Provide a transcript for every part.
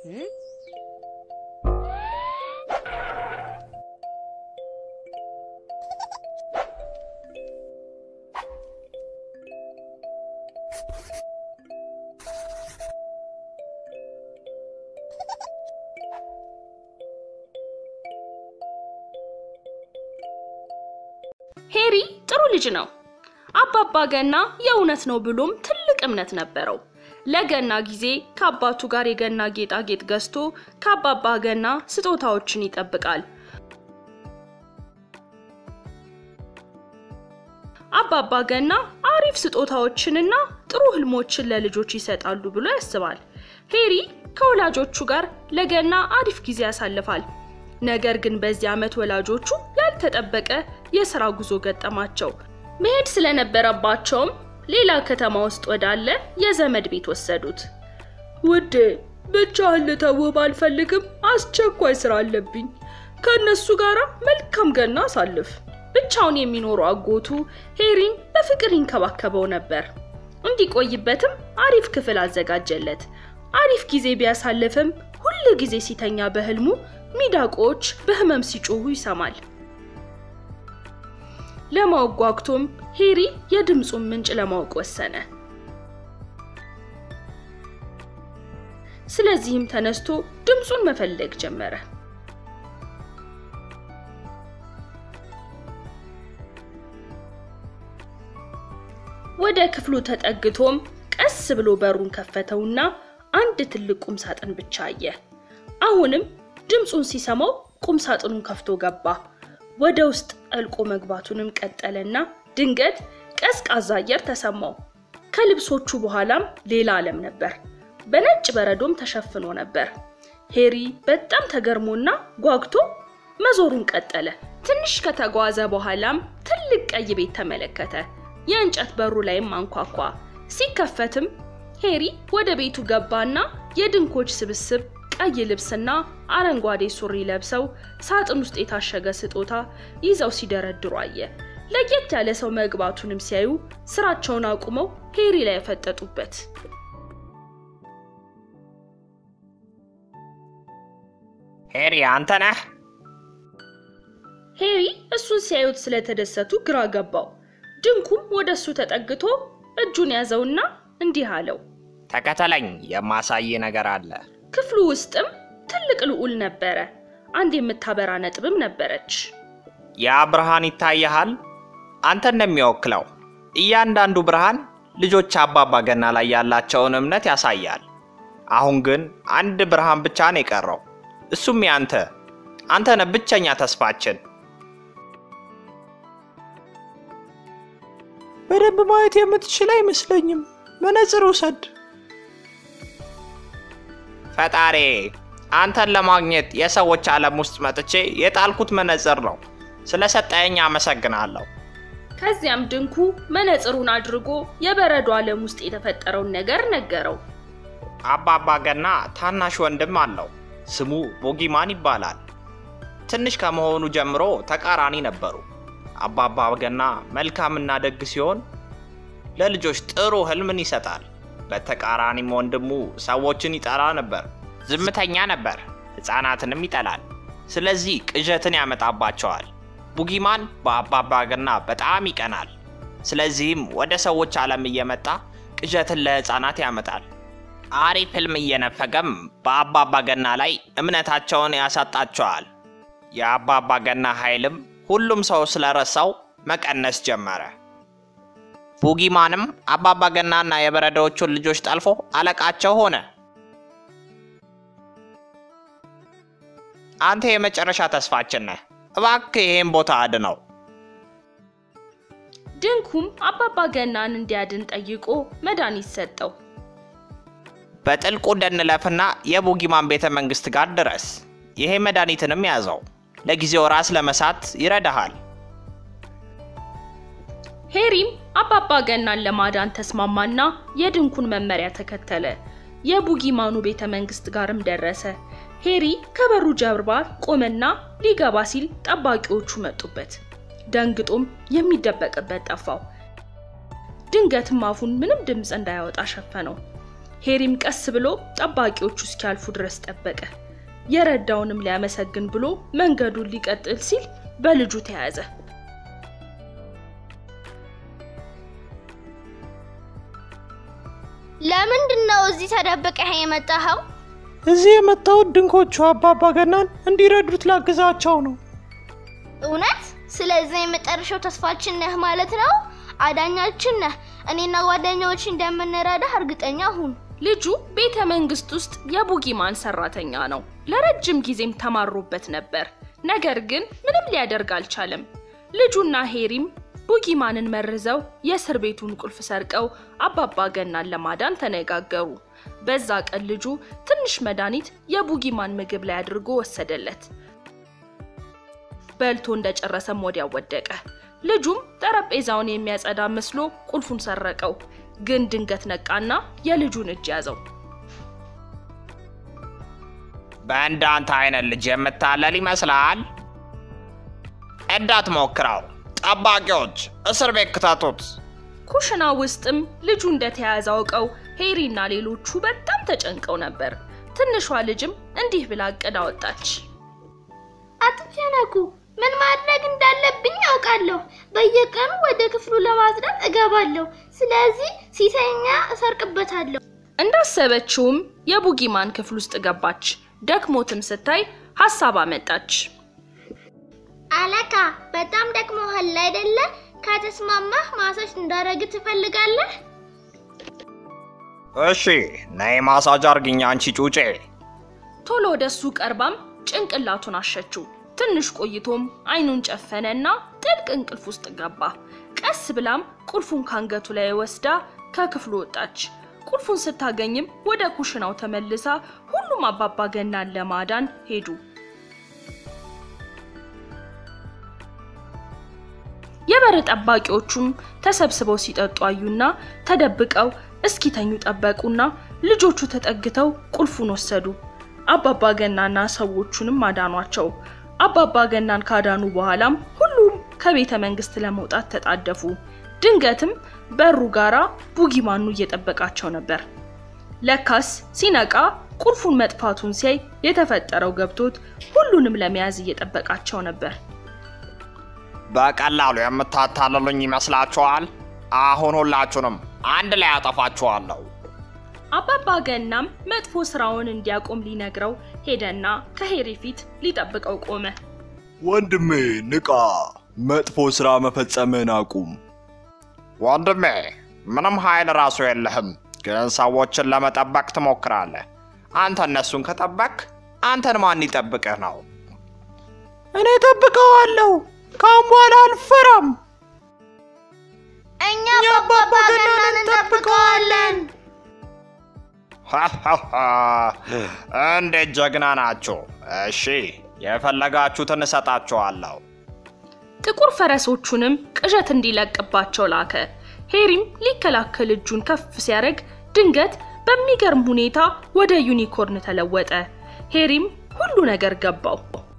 ሄሪ ጥሩ ልጅ ነው። አባባ ገና የእውነት ነው ብሎም ትልቅ እምነት ነበረው። ለገና ጊዜ ከአባቱ ጋር የገና ጌጣጌጥ ገዝቶ ከአባባ ገና ስጦታዎችን ይጠብቃል። አባባ ገና አሪፍ ስጦታዎችንና ጥሩ ህልሞችን ለልጆች ይሰጣሉ ብሎ ያስባል። ሄሪ ከወላጆቹ ጋር ለገና አሪፍ ጊዜ ያሳልፋል። ነገር ግን በዚህ ዓመት ወላጆቹ ያልተጠበቀ የሥራ ጉዞ ገጠማቸው። መሄድ ስለነበረባቸውም ሌላ ከተማ ውስጥ ወዳለ የዘመድ ቤት ወሰዱት። ውዴ ብቻህን ልተውህ ባልፈልግም አስቸኳይ ስራ አለብኝ። ከእነሱ ጋር መልካም ገና አሳልፍ። ብቻውን የሚኖሩ አጎቱ ሄሪን በፍቅር ይንከባከበው ነበር። እንዲቆይበትም አሪፍ ክፍል አዘጋጀለት። አሪፍ ጊዜ ቢያሳልፍም ሁል ጊዜ ሲተኛ በህልሙ ሚዳቆዎች በህመም ሲጮሁ ይሰማል። ለማወቅ ጓጉቶም ሄሪ የድምፁን ምንጭ ለማወቅ ወሰነ። ስለዚህም ተነስቶ ድምፁን መፈለግ ጀመረ። ወደ ክፍሉ ተጠግቶም ቀስ ብሎ በሩን ከፈተውና አንድ ትልቅ ቁም ሳጥን ብቻ አየ። አሁንም ድምፁን ሲሰማው ቁም ሳጥኑን ከፍቶ ገባ። ወደ ውስጥ ጠልቆ መግባቱንም ቀጠለና ድንገት ቀዝቃዛ አየር ተሰማው። ከልብሶቹ በኋላም ሌላ ዓለም ነበር። በነጭ በረዶም ተሸፍኖ ነበር። ሄሪ በጣም ተገርሞና ጓግቶ መዞሩን ቀጠለ። ትንሽ ከተጓዘ በኋላም ትልቅ ቀይ ቤት ተመለከተ። የእንጨት በሩ ላይም አንኳኳ። ሲከፈትም ሄሪ ወደ ቤቱ ገባና የድንኮች ስብስብ ቀይ ልብስና አረንጓዴ ሱሪ ለብሰው ሳጥን ውስጥ የታሸገ ስጦታ ይዘው ሲደረድሩ አየ። ለየት ያለ ሰው መግባቱንም ሲያዩ ስራቸውን አቁመው ሄሪ ላይ ያፈጠጡበት። ሄሪ አንተ ነህ? ሄሪ እሱን ሲያዩት ስለተደሰቱ ግራ ገባው። ድንኩም ወደ እሱ ተጠግቶ እጁን ያዘውና እንዲህ አለው፣ ተከተለኝ፣ የማሳይ ነገር አለ። ክፍሉ ውስጥም ትልቅ ልዑል ነበረ። አንድ የምታበራ ነጥብም ነበረች። ያ ብርሃን ይታይሃል? አንተ እንደሚወክለው እያንዳንዱ ብርሃን ልጆች አባባ ገና ላይ ያላቸውን እምነት ያሳያል። አሁን ግን አንድ ብርሃን ብቻ ነው የቀረው፣ እሱም ያንተ። አንተ ነህ ብቸኛ ተስፋችን። በደንብ ማየት የምትችል አይመስለኝም። መነጽር ውሰድ። ፈጣሪ አንተን ለማግኘት የሰዎች ዓለም ውስጥ መጥቼ የጣልኩት መነጽር ነው። ስለሰጠኸኝ አመሰግናለሁ። ከዚያም ድንኩ መነጽሩን አድርጎ የበረዶ ዓለም ውስጥ የተፈጠረውን ነገር ነገረው። አባባ ገና ታናሽ ወንድም አለው። ስሙ ቦጊማን ይባላል። ትንሽ ከመሆኑ ጀምሮ ተቃራኒ ነበሩ። አባባ ገና መልካምና ደግ ሲሆን ለልጆች ጥሩ ህልምን ይሰጣል። በተቃራኒም ወንድሙ ሰዎችን ይጠላ ነበር። ዝምተኛ ነበር፣ ሕፃናትንም ይጠላል። ስለዚህ ቅዠትን ያመጣባቸዋል። ቡጊማን በአባባ ገና በጣም ይቀናል። ስለዚህም ወደ ሰዎች ዓለም እየመጣ ቅዠትን ለሕፃናት ያመጣል። አሪፍ ህልም እየነፈገም በአባባ ገና ላይ እምነታቸውን ያሳጣቸዋል። የአባባ ገና ኃይልም ሁሉም ሰው ስለረሳው መቀነስ ጀመረ። ቡጊማንም አባባ ገናና የበረዶዎቹን ልጆች ጠልፎ አለቃቸው ሆነ። አንተ የመጨረሻ ተስፋችን ነህ። እባክህ ይህን ቦታ አድነው። ድንኩም አባባ ገናን እንዲያድን ጠይቆ መድኃኒት ሰጠው። በጥልቁ እንደንለፍና የቡጊማን ቤተ መንግስት ጋር ድረስ። ይሄ መድኃኒትንም ያዘው። ለጊዜው ራስ ለመሳት ይረዳሃል። ሄሪም አባባ ገናን ለማዳን ተስማማና የድንኩን መመሪያ ተከተለ። የቡጊማኑ ቤተ መንግስት ጋርም ደረሰ። ሄሪ ከበሩ ጀርባ ቆመና ሊገባ ሲል ጠባቂዎቹ መጡበት። ደንግጦም የሚደበቅበት ጠፋው። ድንገትም አፉን ምንም ድምፅ እንዳያወጣ ሸፈነው። ሄሪም ቀስ ብሎ ጠባቂዎቹ እስኪያልፉ ድረስ ጠበቀ። የረዳውንም ሊያመሰግን ብሎ መንገዱን ሊቀጥል ሲል በልጁ ተያዘ። ለምንድን ነው እዚህ ተደብቀህ የመጣኸው? እዚህ የመጣሁት ድንኮቹ አባባ ገናን እንዲረዱት ላግዛቸው ነው። እውነት? ስለዚህ የመጨረሻው ተስፋችን ነህ ማለት ነው? አዳኛችን ነህ። እኔና ጓደኛዎች እንደምንረዳህ እርግጠኛ ሁን። ልጁ ቤተ መንግስት ውስጥ የቡጊማን ሰራተኛ ነው። ለረጅም ጊዜም ተማሮበት ነበር። ነገር ግን ምንም ሊያደርግ አልቻለም። ልጁና ሄሪም ቡጊማንን መርዘው የእስር ቤቱን ቁልፍ ሰርቀው አባባ ገናን ለማዳን ተነጋገሩ። በዛ ቀን ልጁ ትንሽ መድኃኒት የቡጊማን ምግብ ላይ አድርጎ ወሰደለት። በልቶ እንደጨረሰም ወዲያው ወደቀ። ልጁም ጠረጴዛውን የሚያጸዳ መስሎ ቁልፉን ሰረቀው። ግን ድንገት ነቃና የልጁን እጅ ያዘው። በእንዳንተ አይነት ልጅ የምታለል ይመስላል። እንዳትሞክረው። ጠባቂዎች እስር ቤት ክተቱት። ኩሽና ውስጥም ልጁ እንደተያዘ አውቀው ሄሪና ሌሎቹ በጣም ተጨንቀው ነበር። ትንሿ ልጅም እንዲህ ብላ እቅድ አወጣች። አትጨነቁ። ምን ማድረግ እንዳለብኝ አውቃለሁ። በየቀኑ ወደ ክፍሉ ለማጽዳት እገባለሁ። ስለዚህ ሲተኛ እሰርቅበታለሁ። እንዳሰበችውም የቡጊማን ክፍል ውስጥ ገባች። ደክሞትም ስታይ ሀሳብ አመጣች። አለቃ፣ በጣም ደክሞሃል አይደለ? ከተስማማህ ማሳጅ እንዳረግ ትፈልጋለህ? እሺ ነይ ማሳጅ አርግኛ አንቺ ጩጬ። ቶሎ ወደሱ ቀርባም ጭንቅላቱን አሸችው። ትንሽ ቆይቶም አይኑን ጨፈነና ጥልቅ እንቅልፍ ውስጥ ገባ። ቀስ ብላም ቁልፉን ካንገቱ ላይ ወስዳ ከክፍሉ ወጣች። ቁልፉን ስታገኝም ወደ ኩሽናው ተመልሳ ሁሉም አባባ ገናን ለማዳን ሄዱ። የበር ጠባቂዎቹም ተሰብስበው ሲጠጡ አዩና ተደብቀው እስኪተኙ ጠበቁና ልጆቹ ተጠግተው ቁልፉን ወሰዱ። አባባ ገናና ሰዎቹንም አዳኗቸው። አባባ ገናን ካዳኑ በኋላም ሁሉም ከቤተ መንግስት ለመውጣት ተጣደፉ። ድንገትም በሩ ጋራ ቡጊማኑ እየጠበቃቸው ነበር። ለካስ ሲነቃ ቁልፉን መጥፋቱን ሲያይ የተፈጠረው ገብቶት ሁሉንም ለመያዝ እየጠበቃቸው ነበር። በቀላሉ የምታታልሉኝ ይመስላችኋል? አሁን ሁላችሁንም አንድ ላይ አጠፋችኋለሁ። አባባ ገናም መጥፎ ስራውን እንዲያቆም ሊነግረው ሄደና ከሄሪ ፊት ሊጠብቀው ቆመ። ወንድሜ ንቃ፣ መጥፎ ሥራ መፈጸምህን አቁም። ወንድሜ ምንም ኃይል ራሱ የለህም፣ ግን ሰዎችን ለመጠበቅ ትሞክራለህ። አንተ እነሱን ከጠበቅ አንተን ማን ይጠብቅህ ነው? እኔ ጠብቀዋለሁ። ከአሁን በኋላ አልፈራም። እኛ አባባ ገናን እንጠብቀዋለን። እንዴት ጀግና ናችሁ! እሺ የፈለጋችሁትን እሰጣችኋለሁ። ጥቁር ፈረሶቹንም ቅዠት እንዲለቅባቸው ላከ። ሄሪም ሊከላከል እጁን ከፍ ሲያደርግ ድንገት በሚገርም ሁኔታ ወደ ዩኒኮርን ተለወጠ። ሄሪም ሁሉ ነገር ገባው።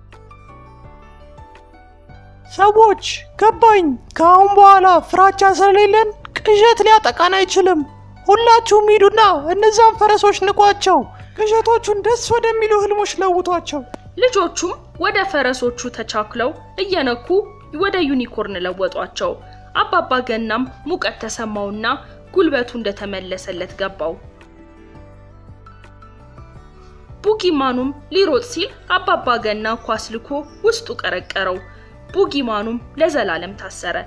ሰዎች ገባኝ። ከአሁን በኋላ ፍራቻ ስለሌለን ቅዠት ሊያጠቃን አይችልም። ሁላችሁም ሂዱና እነዛን ፈረሶች ንቋቸው። ቅዠቶቹን ደስ ወደሚሉ ህልሞች ለውጧቸው። ልጆቹም ወደ ፈረሶቹ ተቻክለው እየነኩ ወደ ዩኒኮርን ለወጧቸው። አባባ ገናም ሙቀት ተሰማውና ጉልበቱ እንደተመለሰለት ገባው። ቡጊማኑም ሊሮጥ ሲል አባባ ገና ኳስ ልኮ ውስጡ ቀረቀረው። ቡጊማኑም ለዘላለም ታሰረ።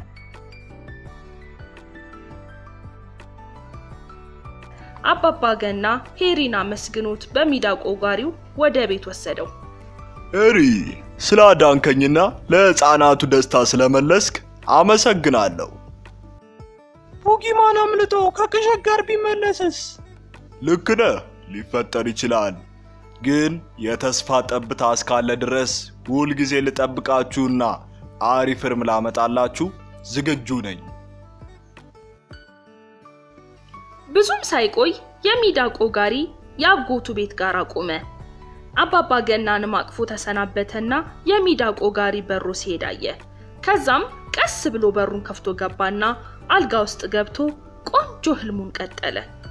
አባባ ገና ሄሪን አመስግኖት በሚዳቆ ጋሪው ወደ ቤት ወሰደው። ኤሪ ስላዳንከኝና ለሕፃናቱ ደስታ ስለመለስክ አመሰግናለሁ። ቡጊማን አምልጦ ከቅዠት ጋር ቢመለስስ? ልክ ነህ፣ ሊፈጠር ይችላል። ግን የተስፋ ጠብታ እስካለ ድረስ ሁልጊዜ ልጠብቃችሁና አሪፍ እርም ላመጣላችሁ ዝግጁ ነኝ። ብዙም ሳይቆይ የሚዳቆ ጋሪ የአጎቱ ቤት ጋር ቆመ። አባባ ገናንም አቅፎ ተሰናበተና የሚዳቆ ጋሪ በሮ ሲሄድ አየ። ከዛም ቀስ ብሎ በሩን ከፍቶ ገባና አልጋ ውስጥ ገብቶ ቆንጆ ህልሙን ቀጠለ።